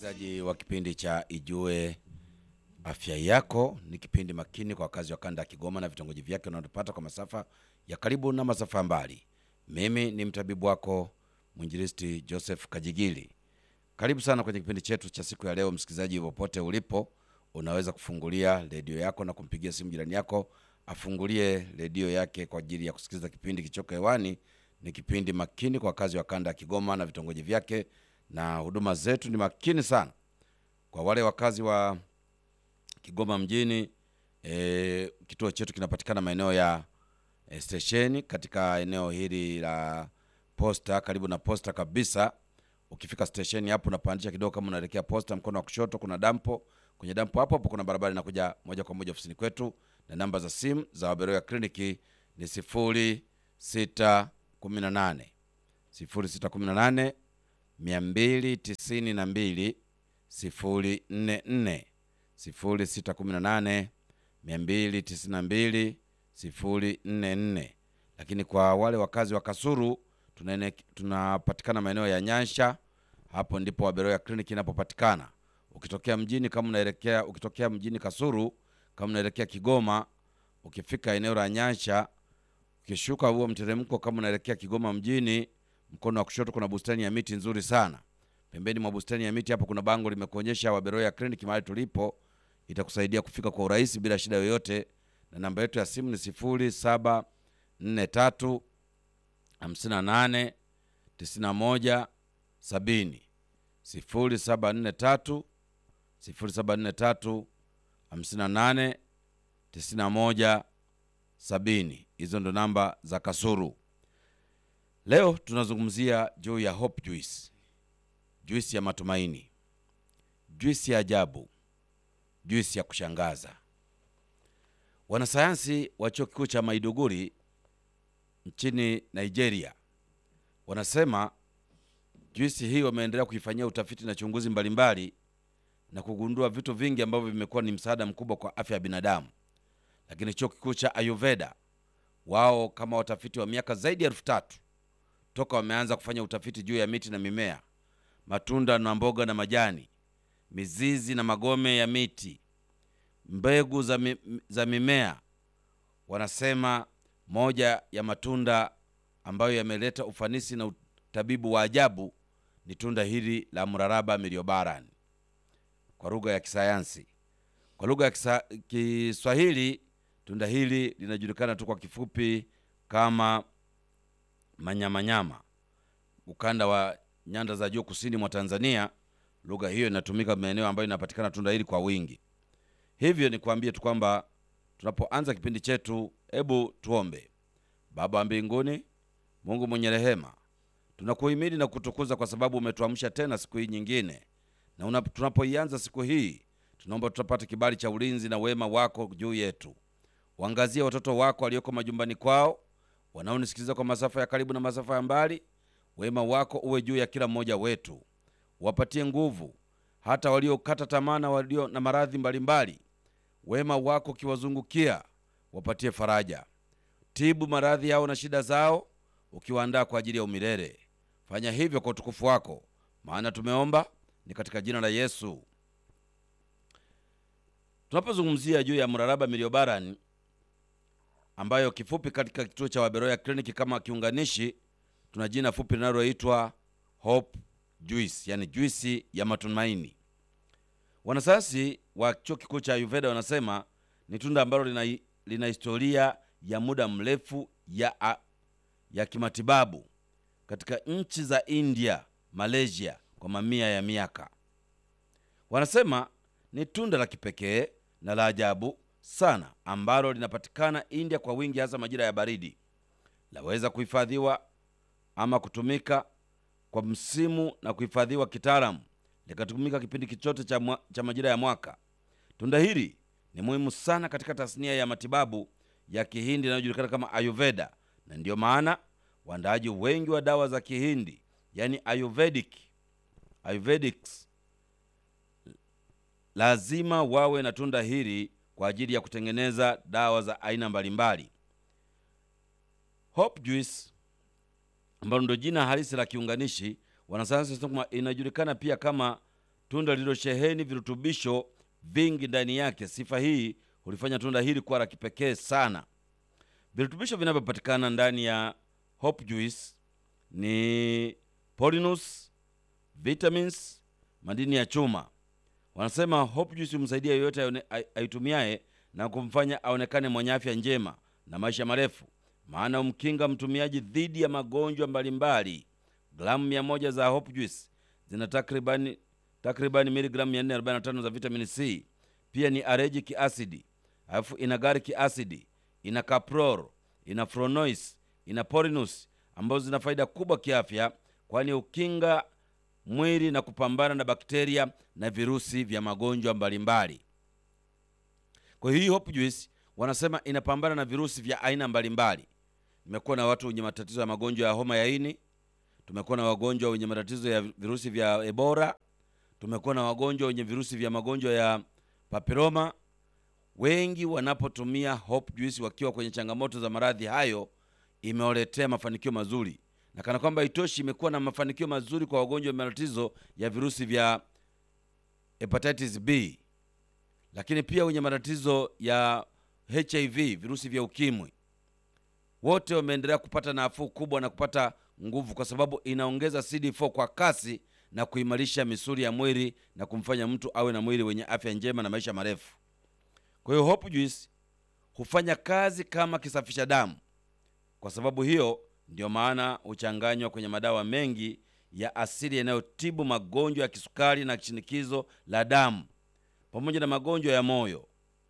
msikilizaji wa kipindi cha Ijue Afya Yako. Ni kipindi makini kwa wakazi wa kanda ya Kigoma na vitongoji vyake unaotupata kwa masafa ya karibu na masafa ya mbali. Mimi ni mtabibu wako mwinjilisti Joseph Kajigili. Karibu sana kwenye kipindi chetu cha siku ya leo. Msikilizaji, popote ulipo, unaweza kufungulia redio yako na kumpigia simu jirani yako afungulie redio yake kwa ajili ya kusikiliza kipindi kichoko hewani. Ni kipindi makini kwa wakazi wa kanda ya Kigoma na vitongoji vyake, na huduma zetu ni makini sana kwa wale wakazi wa Kigoma mjini. E, kituo chetu kinapatikana maeneo ya e, stesheni katika eneo hili la posta, karibu na posta kabisa. Ukifika stesheni hapo unapandisha kidogo, kama unaelekea posta, mkono wa kushoto kuna dampo. Kwenye dampo hapo hapo kuna barabara inakuja moja kwa moja ofisini kwetu, na namba za simu za Waberoya kliniki ni sifuri sita kumi na nane sifuri sita kumi na nane mia mbili tisini na mbili sifuri nne nne sifuri sita kumi na nane mia mbili tisini na mbili sifuri nne nne. Lakini kwa wale wakazi wa Kasuru tunaene- tunapatikana maeneo ya Nyansha, hapo ndipo Waberoya kliniki inapopatikana. Ukitokea mjini kama unaelekea ukitokea mjini Kasuru kama unaelekea Kigoma, ukifika eneo la Nyansha, ukishuka huo mteremko kama unaelekea Kigoma mjini, mkono wa kushoto kuna bustani ya miti nzuri sana. Pembeni mwa bustani ya miti hapo kuna bango limekuonyesha Waberoya kliniki mahali tulipo, itakusaidia kufika kwa urahisi bila shida yoyote, na namba yetu ya simu ni sifuri saba nne tatu hamsini na nane tisini na moja sabini sifuri saba nne tatu sifuri saba nne tatu hamsini na nane tisini na moja sabini. Hizo ndo namba za Kasuru. Leo tunazungumzia juu ya Hope Juice, juisi ya matumaini, juisi ya ajabu, juisi ya kushangaza. Wanasayansi wa chuo kikuu cha Maiduguri nchini Nigeria wanasema juisi hii wameendelea kuifanyia utafiti na chunguzi mbalimbali na kugundua vitu vingi ambavyo vimekuwa ni msaada mkubwa kwa afya ya binadamu. Lakini chuo kikuu cha Ayurveda wao kama watafiti wa miaka zaidi ya elfu tatu toka wameanza kufanya utafiti juu ya miti na mimea, matunda na mboga na majani, mizizi na magome ya miti, mbegu za, mi, za mimea. Wanasema moja ya matunda ambayo yameleta ufanisi na utabibu wa ajabu ni tunda hili la mraraba miliobaran kwa lugha ya kisayansi. Kwa lugha ya kisa, Kiswahili tunda hili linajulikana tu kwa kifupi kama manyamanyama. Ukanda wa nyanda za juu kusini mwa Tanzania, lugha hiyo inatumika maeneo ambayo inapatikana tunda hili kwa wingi. Hivyo ni kuambie tu kwamba tunapoanza kipindi chetu, hebu tuombe. Baba wa mbinguni, Mungu mwenye rehema, tunakuhimidi na kutukuza kwa sababu umetuamsha tena siku hii nyingine, na una- tunapoianza siku hii tunaomba tutapata kibali cha ulinzi na wema wako juu yetu. Waangazie watoto wako walioko majumbani kwao, wanaonisikiliza kwa masafa ya karibu na masafa ya mbali. Wema wako uwe juu ya kila mmoja wetu, wapatie nguvu hata waliokata tamaa na walio na maradhi mbalimbali. Wema wako ukiwazungukia, wapatie faraja. Tibu maradhi yao na shida zao, ukiwaandaa kwa ajili ya umilele. Fanya hivyo kwa utukufu wako, maana tumeomba ni katika jina la Yesu. Tunapozungumzia juu ya mraraba miliobaran, ambayo kifupi katika kituo cha Waberoya kliniki kama kiunganishi, tuna jina fupi linaloitwa Hope Juice, yani juisi ya matumaini. Wanasayansi wa chuo kikuu cha Ayurveda wanasema ni tunda ambalo lina, lina historia ya muda mrefu ya, a, ya kimatibabu katika nchi za India, Malaysia kwa mamia ya miaka. Wanasema ni tunda la kipekee na la ajabu sana ambalo linapatikana India kwa wingi, hasa majira ya baridi. Laweza kuhifadhiwa ama kutumika kwa msimu na kuhifadhiwa kitaalamu, likatumika kipindi kichote cha, mwa, cha majira ya mwaka. Tunda hili ni muhimu sana katika tasnia ya matibabu ya Kihindi inayojulikana kama Ayurveda, na ndiyo maana waandaaji wengi wa dawa za Kihindi yani Ayurvedic, Ayurvedics lazima wawe na tunda hili kwa ajili ya kutengeneza dawa za aina mbalimbali. Hope Juice ambalo ndo jina halisi la kiunganishi, wanasayansi wanasema inajulikana pia kama tunda lililosheheni virutubisho vingi ndani yake. Sifa hii hulifanya tunda hili kuwa la kipekee sana. Virutubisho vinavyopatikana ndani ya hope juice ni polinus, vitamins, madini ya chuma. Wanasema hope juice humsaidia yeyote aone- ai- aitumiaye na kumfanya aonekane mwenye afya njema na maisha marefu, maana humkinga mtumiaji dhidi ya magonjwa mbalimbali. Gramu mia moja za hope juice zina takribani takribani miligramu 445 za vitamini C. Pia ni aregic acid, alafu ina garic acid, ina caprol, ina flavonoids, ina polinus ambazo zina faida kubwa kiafya, kwani hukinga mwili na kupambana na bakteria na virusi vya magonjwa mbalimbali. Kwa hiyo hii hope juice wanasema inapambana na virusi vya aina mbalimbali. Nimekuwa na watu wenye matatizo ya magonjwa ya homa ya ini, tumekuwa na wagonjwa wenye matatizo ya virusi vya Ebola, tumekuwa na wagonjwa wenye virusi vya magonjwa ya papiloma. Wengi wanapotumia hope juice wakiwa kwenye changamoto za maradhi hayo, imewaletea mafanikio mazuri, na kana kwamba itoshi, imekuwa na mafanikio mazuri kwa wagonjwa wa matatizo ya virusi vya hepatitis B, lakini pia wenye matatizo ya HIV, virusi vya ukimwi, wote wameendelea kupata nafuu kubwa na kupata nguvu, kwa sababu inaongeza CD4 kwa kasi na kuimarisha misuli ya mwili na kumfanya mtu awe na mwili wenye afya njema na maisha marefu. Kwa hiyo hope juice hufanya kazi kama kisafisha damu. Kwa sababu hiyo ndio maana huchanganywa kwenye madawa mengi ya asili yanayotibu magonjwa ya kisukari na shinikizo la damu pamoja na magonjwa ya moyo,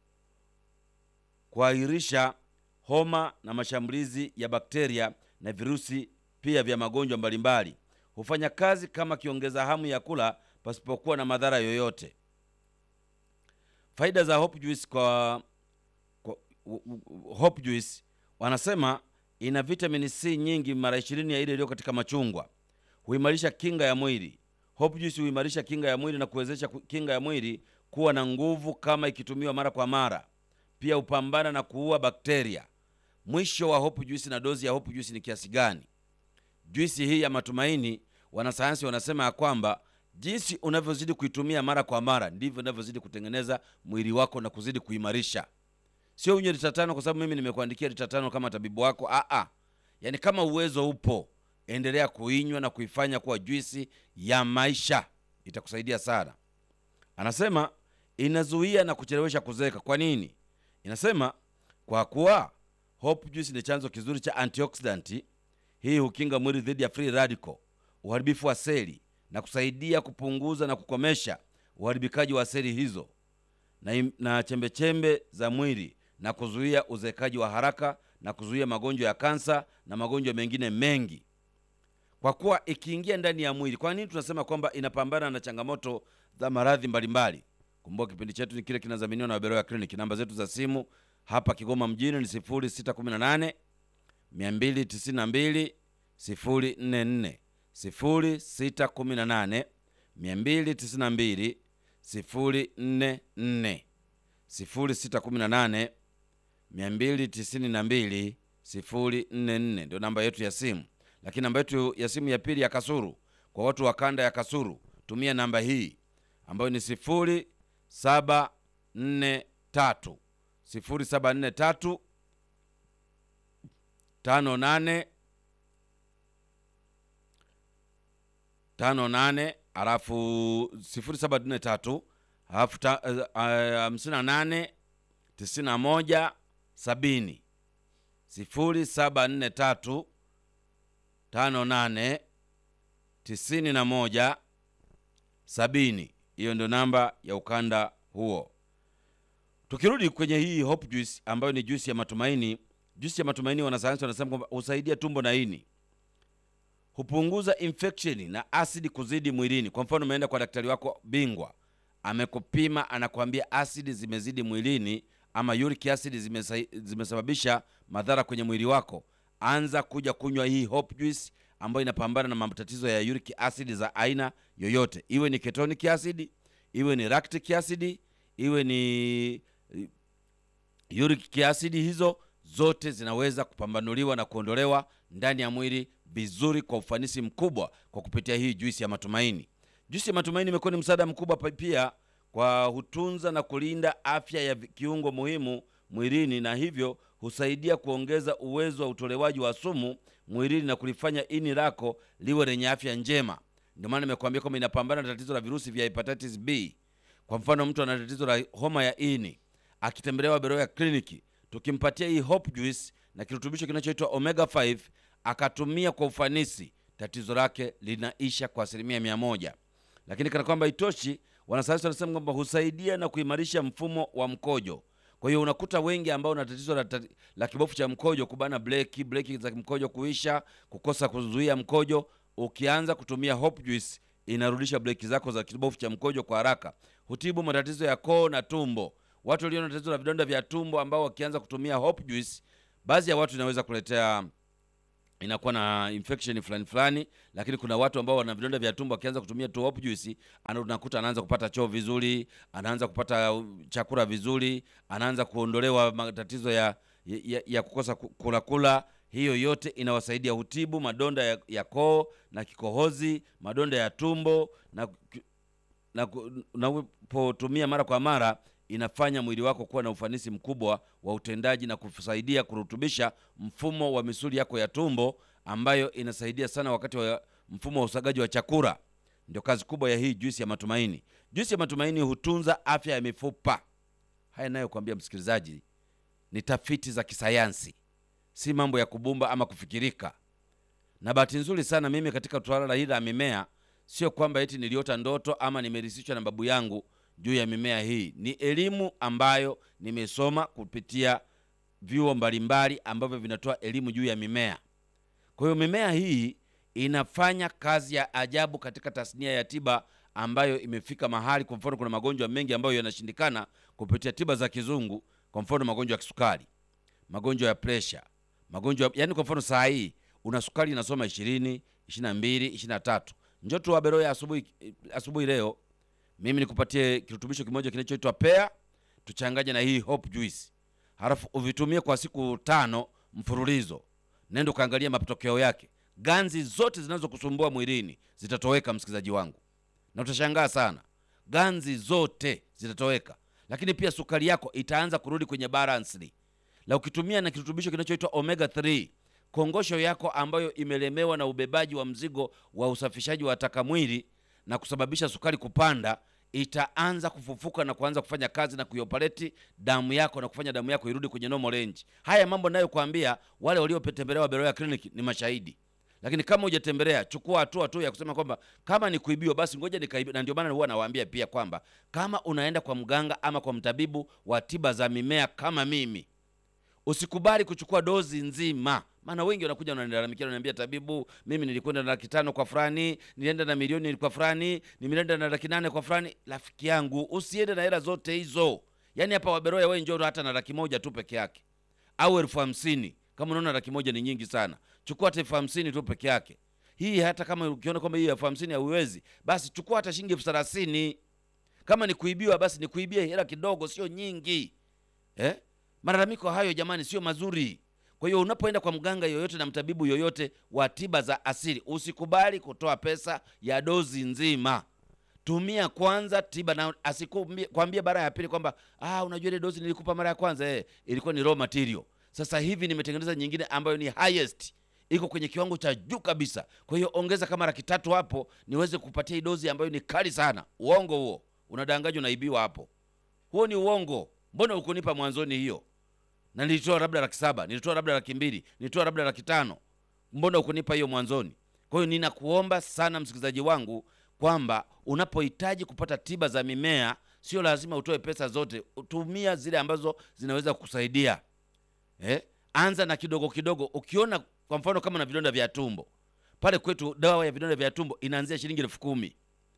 kuahirisha homa na mashambulizi ya bakteria na virusi pia vya magonjwa mbalimbali. Hufanya kazi kama kiongeza hamu ya kula pasipokuwa na madhara yoyote. Faida za hope juice kwa, kwa u- u- hope juice wanasema ina vitamini C nyingi mara ishirini ya ile iliyo katika machungwa. Huimarisha kinga ya mwili. Hope juice huimarisha kinga ya mwili na kuwezesha ku- kinga ya mwili kuwa na nguvu kama ikitumiwa mara kwa mara. Pia hupambana na kuua bakteria. Mwisho wa hope juice na dozi ya hope juice ni kiasi gani? Juisi hii ya matumaini, wanasayansi wanasema ya kwamba jinsi unavyozidi kuitumia mara kwa mara ndivyo unavyozidi kutengeneza mwili wako na kuzidi kuimarisha. Sio unywe lita tano kwa sababu mimi nimekuandikia lita tano kama tabibu wako. Aa, yaani kama uwezo upo, endelea kuinywa na kuifanya kuwa juisi ya maisha, itakusaidia sana. Anasema inazuia na kuchelewesha kuzeeka. Kwa nini? Inasema kwa kuwa hope juice ni chanzo kizuri cha antioxidant. Hii hukinga mwili dhidi ya free radical, uharibifu wa seli na kusaidia kupunguza na kukomesha uharibikaji wa seli hizo na, im- na chembechembe za mwili na kuzuia uzeekaji wa haraka na kuzuia magonjwa ya kansa na magonjwa mengine mengi kwa kuwa ikiingia ndani ya mwili. Kwa nini tunasema kwamba inapambana na changamoto za maradhi mbalimbali? Kumbuka kipindi chetu ni kile kinadhaminiwa na Waberoya Clinic. Namba zetu za simu hapa Kigoma mjini ni 0618 292 044 0618 292 044 0618 292 044 ndio namba yetu ya simu. Lakini namba yetu ya simu ya pili ya Kasuru, kwa watu wa kanda ya Kasuru, tumia namba hii ambayo ni 0743 0743 58 58 alafu 0743 alafu ta- eh, eh, hamsini na nane tisini na moja sabini sifuri saba nne tatu tano nane tisini na moja sabini. Hiyo ndio namba ya ukanda huo. Tukirudi kwenye hii hope juice ambayo ni juice ya matumaini, juice ya matumaini, wanasayansi wanasema kwamba husaidia tumbo na ini, hupunguza infection na asidi kuzidi mwilini. Kwa mfano, umeenda kwa daktari wako bingwa, amekupima, anakuambia asidi zimezidi mwilini ama uric acid zimesa, zimesababisha madhara kwenye mwili wako, anza kuja kunywa hii hope juice ambayo inapambana na matatizo ya uric acid za aina yoyote, iwe ni ketonic acid, iwe ni lactic acid, iwe ni uric acid. Hizo zote zinaweza kupambanuliwa na kuondolewa ndani ya mwili vizuri kwa ufanisi mkubwa kwa kupitia hii juisi ya matumaini. Juisi ya matumaini imekuwa ni msaada mkubwa pa- pia kwa hutunza na kulinda afya ya vi- kiungo muhimu mwilini na hivyo husaidia kuongeza uwezo wa utolewaji wa sumu mwilini na kulifanya ini lako liwe lenye afya njema. Ndio maana nimekuambia kwamba inapambana na tatizo la virusi vya hepatitis B. Kwa mfano, mtu ana tatizo la homa ya ini akitembelewa Beroya kliniki, tukimpatia hii Hope Juice na kirutubisho kinachoitwa Omega 5 akatumia kwa ufanisi, tatizo lake linaisha kwa asilimia mia moja. Lakini kana kwamba itoshi, wanasayansi wanasema kwamba husaidia na kuimarisha mfumo wa mkojo. Kwa hiyo unakuta wengi ambao na tatizo la, tati- la kibofu cha mkojo, kubana breki, breki za mkojo kuisha, kukosa kuzuia mkojo, ukianza kutumia Hope Juice inarudisha breki zako za kibofu cha mkojo kwa haraka. Hutibu matatizo ya koo na tumbo. Watu walio na tatizo la vidonda vya tumbo ambao wakianza kutumia Hope Juice, baadhi ya watu inaweza kuletea inakuwa na infection fulani fulani, lakini kuna watu ambao wana vidonda vya tumbo wakianza kutumia tu Hope Juice, ana- unakuta anaanza kupata choo vizuri, anaanza kupata uh, chakula vizuri, anaanza kuondolewa matatizo ya, ya, ya kukosa ku- kula kula. Hiyo yote inawasaidia hutibu madonda ya, ya koo na kikohozi, madonda ya tumbo na na ku- na unapotumia mara kwa mara inafanya mwili wako kuwa na ufanisi mkubwa wa utendaji na kusaidia kurutubisha mfumo wa misuli yako ya tumbo ambayo inasaidia sana wakati wa mfumo wa usagaji wa chakula. Ndio kazi kubwa ya hii juisi ya matumaini. Juisi ya matumaini hutunza afya ya mifupa. Haya nayo kuambia msikilizaji, ni tafiti za kisayansi, si mambo ya kubumba ama kufikirika na bahati nzuri sana mimi katika swala hili la mimea, sio kwamba eti niliota ndoto ama nimerisishwa na babu yangu juu ya mimea hii. Ni elimu ambayo nimesoma kupitia vyuo mbalimbali ambavyo vinatoa elimu juu ya mimea. Kwa hiyo mimea hii inafanya kazi ya ajabu katika tasnia ya tiba ambayo imefika mahali. Kwa mfano, kuna magonjwa mengi ambayo yanashindikana kupitia tiba za kizungu, kwa mfano magonjwa ya kisukari, magonjwa ya presha, magonjwa yani, kwa mfano saa hii una sukari inasoma 20, 22, 23. Njoo tu Aberoya asubuhi asubuhi leo, mimi nikupatie kirutubisho kimoja kinachoitwa pea, tuchanganye na hii Hope Juice, halafu uvitumie kwa siku tano mfululizo. Nenda ukaangalia matokeo yake, ganzi zote zinazokusumbua mwilini zitatoweka, msikilizaji wangu, na utashangaa sana, ganzi zote zitatoweka, lakini pia sukari yako itaanza kurudi kwenye balansli la ukitumia na kirutubisho kinachoitwa omega 3 kongosho yako ambayo imelemewa na ubebaji wa mzigo wa usafishaji wa taka mwili na kusababisha sukari kupanda itaanza kufufuka na kuanza kufanya kazi na kuiopaleti damu yako na kufanya damu yako irudi kwenye normal range. Haya mambo nayokuambia, wale waliotembelewa Beroya Clinic ni mashahidi. Lakini kama hujatembelea, chukua hatua tu ya kusema kwamba kama ni kuibiwa, basi ngoja nikaibiwa. Na ndio maana huwa nawaambia pia kwamba kama unaenda kwa mganga ama kwa mtabibu wa tiba za mimea kama mimi, usikubali kuchukua dozi nzima, maana wengi wanakuja wananilalamikia, wananiambia tabibu, mimi nilikwenda na laki tano kwa fulani, nilienda na milioni kwa fulani, nimeenda na laki nane kwa fulani. Rafiki yangu, usiende na hela zote hizo. Yaani hapa Waberoya wewe njoo hata na laki moja tu peke yake au elfu hamsini kama unaona laki moja ni nyingi sana, chukua hata elfu hamsini tu peke yake. Hii hata kama ukiona kwamba hii elfu hamsini hauiwezi, basi chukua hata shilingi elfu thelathini. Kama ni kuibiwa, basi ni kuibia hela kidogo, sio nyingi eh? Malalamiko hayo jamani, sio mazuri. Kwa hiyo unapoenda kwa mganga yoyote na mtabibu yoyote wa tiba za asili, usikubali kutoa pesa ya dozi nzima. Tumia kwanza tiba na asikwambie mara ya pili kwamba ah, unajua ile dozi nilikupa mara ya kwanza eh, ilikuwa ni raw material. Sasa hivi nimetengeneza nyingine ambayo ni highest, iko kwenye kiwango cha juu kabisa. Kwa hiyo ongeza kama laki tatu hapo niweze kupatia hii dozi ambayo ni kali sana. Uongo huo, unadanganywa, unaibiwa hapo. Huo ni uongo. Mbona ukunipa mwanzoni hiyo? Na nilitoa labda laki saba, nilitoa labda laki mbili, nilitoa labda laki tano. Mbona ukunipa hiyo mwanzoni? Kwa hiyo ninakuomba sana msikilizaji wangu kwamba unapohitaji kupata tiba za mimea sio lazima utoe pesa zote, tumia zile ambazo zinaweza kukusaidia. Eh? Anza na kidogo kidogo. Ukiona kwa mfano kama na vidonda vya tumbo, pale kwetu dawa ya vidonda vya tumbo inaanzia shilingi elfu kumi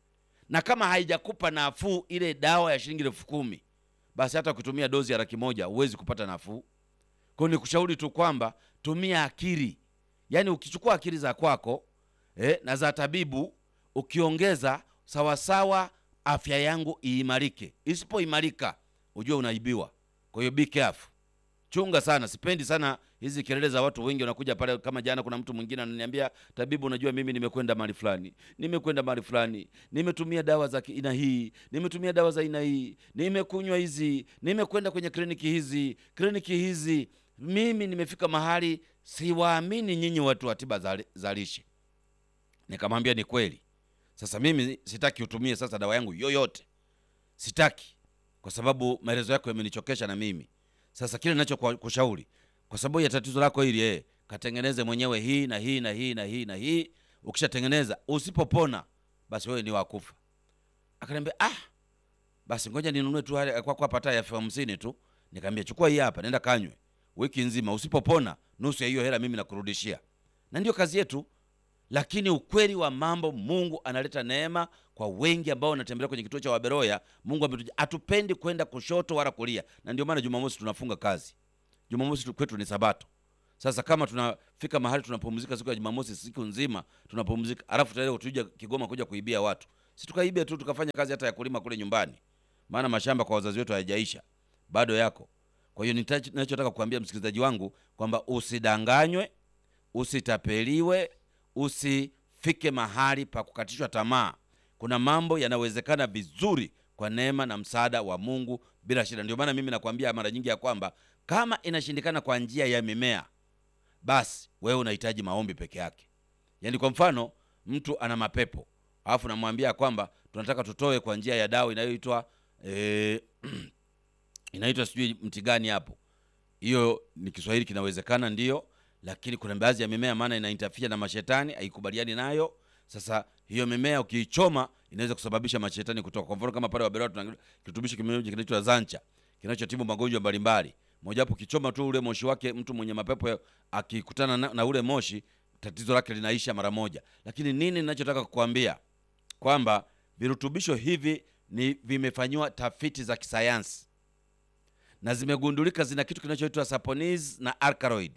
na kama haijakupa nafuu ile dawa ya shilingi elfu kumi basi hata ukitumia dozi ya laki moja huwezi kupata nafuu. Kwa hiyo nikushauri tu kwamba tumia akili, yaani ukichukua akili za kwako eh, na za tabibu ukiongeza sawasawa, afya yangu iimarike. Isipoimarika ujue unaibiwa. Kwa hiyo be careful, chunga sana. Sipendi sana hizi kelele za watu wengi wanakuja pale. Kama jana, kuna mtu mwingine ananiambia, tabibu, unajua mimi nimekwenda mahali fulani, nimekwenda mahali fulani, nimetumia dawa za aina hii, nimetumia dawa za aina hii, nimekunywa hizi, nimekwenda kwenye kliniki hizi, kliniki hizi, mimi nimefika mahali siwaamini nyinyi watu wa tiba za, za lishe. Nikamwambia ni kweli. Sasa mimi sitaki utumie sasa dawa yangu yoyote, sitaki, kwa sababu maelezo yako yamenichokesha na mimi sasa kile ninachokushauri kwa sababu ya tatizo lako hili eh, katengeneze mwenyewe hii na hii na hii na hii na hii. Ukishatengeneza usipopona, basi wewe ni wakufa. Akaniambia ah, basi ngoja ninunue tu kwa kwa pata ya elfu hamsini tu. Nikamwambia chukua hii hapa, nenda kanywe wiki nzima, usipopona nusu ya hiyo hela mimi nakurudishia. Na ndio kazi yetu. Lakini ukweli wa mambo, Mungu analeta neema kwa wengi ambao wanatembelea kwenye kituo cha Waberoya. Mungu ametuja, hatupendi kwenda kushoto wala kulia, na ndio maana Jumamosi tunafunga kazi. Jumamosi kwetu ni Sabato. Sasa kama tunafika mahali tunapumzika siku ya Jumamosi siku nzima tunapumzika, alafu tayari tuja Kigoma kuja kuibia watu, si tukaibia tu tukafanya kazi hata ya kulima kule nyumbani, maana mashamba kwa wazazi wetu hayajaisha bado yako. Kwa hiyo ninachotaka kuambia msikilizaji wangu kwamba usidanganywe, usitapeliwe usifike mahali pa kukatishwa tamaa. Kuna mambo yanawezekana vizuri kwa neema na msaada wa Mungu bila shida. Ndio maana mimi nakwambia mara nyingi ya kwamba kama inashindikana kwa njia ya mimea, basi wewe unahitaji maombi peke yake. Yaani kwa mfano mtu ana mapepo alafu namwambia kwamba tunataka tutoe kwa njia ya dawa inayoitwa e, inaitwa sijui mti gani hapo. Hiyo ni Kiswahili kinawezekana, ndiyo lakini kuna baadhi ya mimea maana ina interfere na mashetani, haikubaliani nayo. Sasa hiyo mimea ukiichoma inaweza kusababisha mashetani kutoka. Kwa mfano kama pale Waberoya tuna kirutubishi kimoja kinaitwa Zancha kinachotibu magonjwa mbalimbali. Moja hapo kichoma tu ule moshi wake, mtu mwenye mapepo akikutana na, na ule moshi tatizo lake linaisha mara moja. Lakini nini ninachotaka kukuambia kwamba virutubisho hivi ni vimefanyiwa tafiti za kisayansi na zimegundulika zina kitu kinachoitwa saponis na alkaloid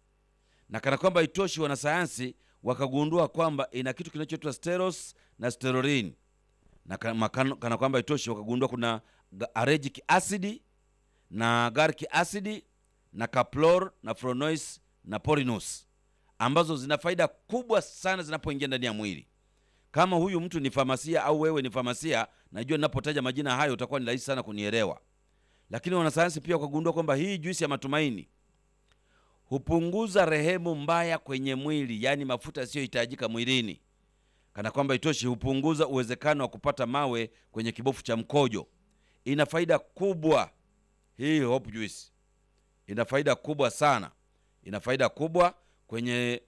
na kana kwamba itoshi, wanasayansi wakagundua kwamba ina kitu kinachoitwa steros na steroline, na kana, kana kwamba itoshi, wakagundua kuna aragic acid na gallic acid na caplor na flavonoids na polinus ambazo zina faida kubwa sana zinapoingia ndani ya mwili. Kama huyu mtu ni famasia au wewe ni famasia, najua ninapotaja majina hayo utakuwa ni rahisi sana kunielewa. Lakini wanasayansi pia wakagundua kwamba hii juisi ya matumaini hupunguza rehemu mbaya kwenye mwili, yaani mafuta yasiyohitajika mwilini. Kana kwamba itoshi, hupunguza uwezekano wa kupata mawe kwenye kibofu cha mkojo. Ina faida kubwa hii Hope Juice, ina faida kubwa sana, ina faida kubwa kwenye,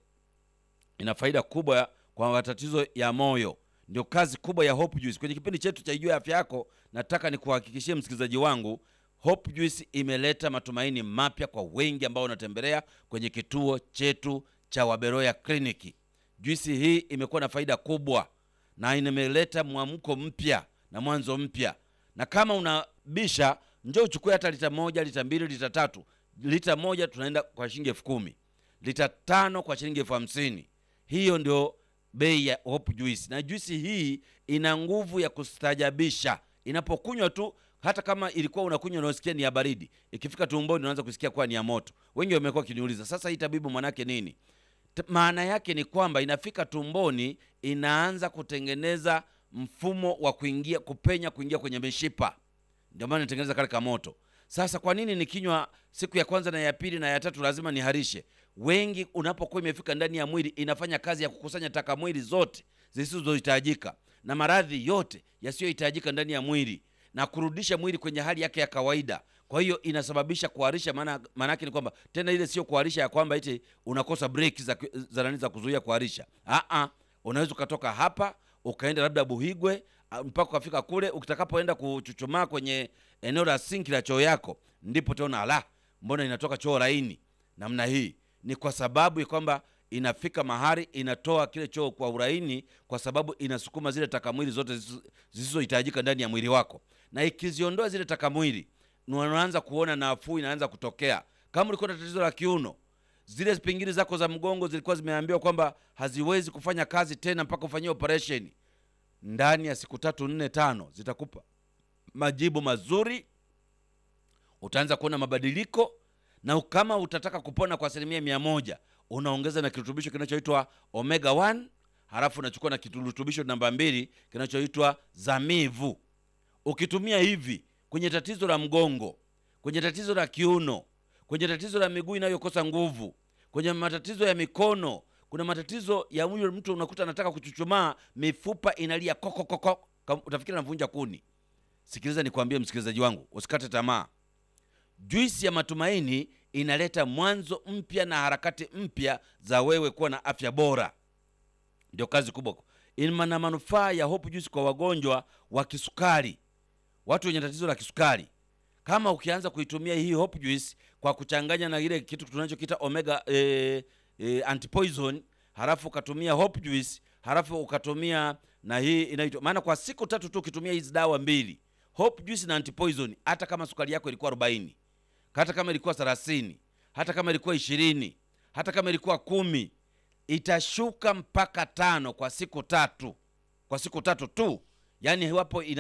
ina faida kubwa kwa matatizo ya moyo. Ndio kazi kubwa ya Hope Juice. Kwenye kipindi chetu cha Ijue Afya Yako, nataka nikuhakikishie msikilizaji wangu Hope Juice imeleta matumaini mapya kwa wengi ambao wanatembelea kwenye kituo chetu cha Waberoya Kliniki. Juisi hii imekuwa na faida kubwa na imeleta mwamko mpya na mwanzo mpya, na kama unabisha, njoo uchukue hata lita moja, lita mbili, lita tatu. Lita moja tunaenda kwa shilingi elfu kumi, lita tano kwa shilingi elfu hamsini. Hiyo ndio bei ya Hope Juice, na juisi hii ina nguvu ya kustajabisha inapokunywa tu hata kama ilikuwa unakunywa unasikia ni ya baridi, ikifika tumboni unaanza kusikia kuwa ni ya moto. Wengi wamekuwa kiniuliza, sasa hii tabibu, manake nini? Maana yake ni kwamba inafika tumboni, inaanza kutengeneza mfumo wa kuingia kupenya, kuingia kwenye mishipa, ndio maana inatengeneza kale kamoto. Sasa kwa nini nikinywa siku ya kwanza na ya pili na ya tatu lazima niharishe? Wengi unapokuwa imefika ndani ya mwili, inafanya kazi ya kukusanya taka mwili zote zisizohitajika na maradhi yote yasiyohitajika ndani ya mwili na kurudisha mwili kwenye hali yake ya kawaida. Kwa hiyo inasababisha kuharisha. Maana maana yake ni kwamba tena ile sio kuharisha ya kwamba eti unakosa break za za nani za kuzuia kuharisha. Ah ah, unaweza ukatoka hapa ukaenda labda Buhigwe mpaka ukafika kule, ukitakapoenda kuchuchumaa kwenye eneo la sinki la choo yako, ndipo utaona ala, mbona inatoka choo laini namna hii. Ni kwa sababu ya kwamba inafika mahali inatoa kile choo kwa uraini, kwa sababu inasukuma zile takamwili zote zisizohitajika ndani ya mwili wako, na ikiziondoa zile takamwili, unaanza kuona nafuu inaanza kutokea. Kama ulikuwa na tatizo la kiuno, zile pingili zako za mgongo zilikuwa zimeambiwa kwamba haziwezi kufanya kazi tena mpaka ufanyie operation, ndani ya siku tatu nne tano zitakupa majibu mazuri, utaanza kuona mabadiliko na kama utataka kupona kwa asilimia mia moja unaongeza na kirutubisho kinachoitwa omega 1 halafu unachukua na kirutubisho namba mbili kinachoitwa zamivu ukitumia hivi kwenye tatizo la mgongo kwenye tatizo la kiuno kwenye tatizo la miguu inayokosa nguvu kwenye matatizo ya mikono kuna matatizo ya huyo mtu unakuta anataka kuchuchumaa mifupa inalia kokokoko utafikiri anavunja kuni sikiliza nikwambie msikilizaji wangu usikate tamaa juisi ya matumaini inaleta mwanzo mpya na harakati mpya za wewe kuwa na afya bora ndio kazi kubwa ina na manufaa ya hope juice kwa wagonjwa wa kisukari watu wenye tatizo la kisukari kama ukianza kuitumia hii hope juice kwa kuchanganya na ile kitu tunachokita omega eh, eh, antipoison halafu ukatumia hope juice halafu ukatumia na hii inaitwa maana kwa siku tatu tu ukitumia hizi dawa mbili hope juice na antipoison hata kama sukari yako ilikuwa 40 hata kama ilikuwa 30 hata kama ilikuwa ishirini hata kama ilikuwa kumi itashuka mpaka tano kwa siku tatu kwa siku tatu tu yaani iwapo ina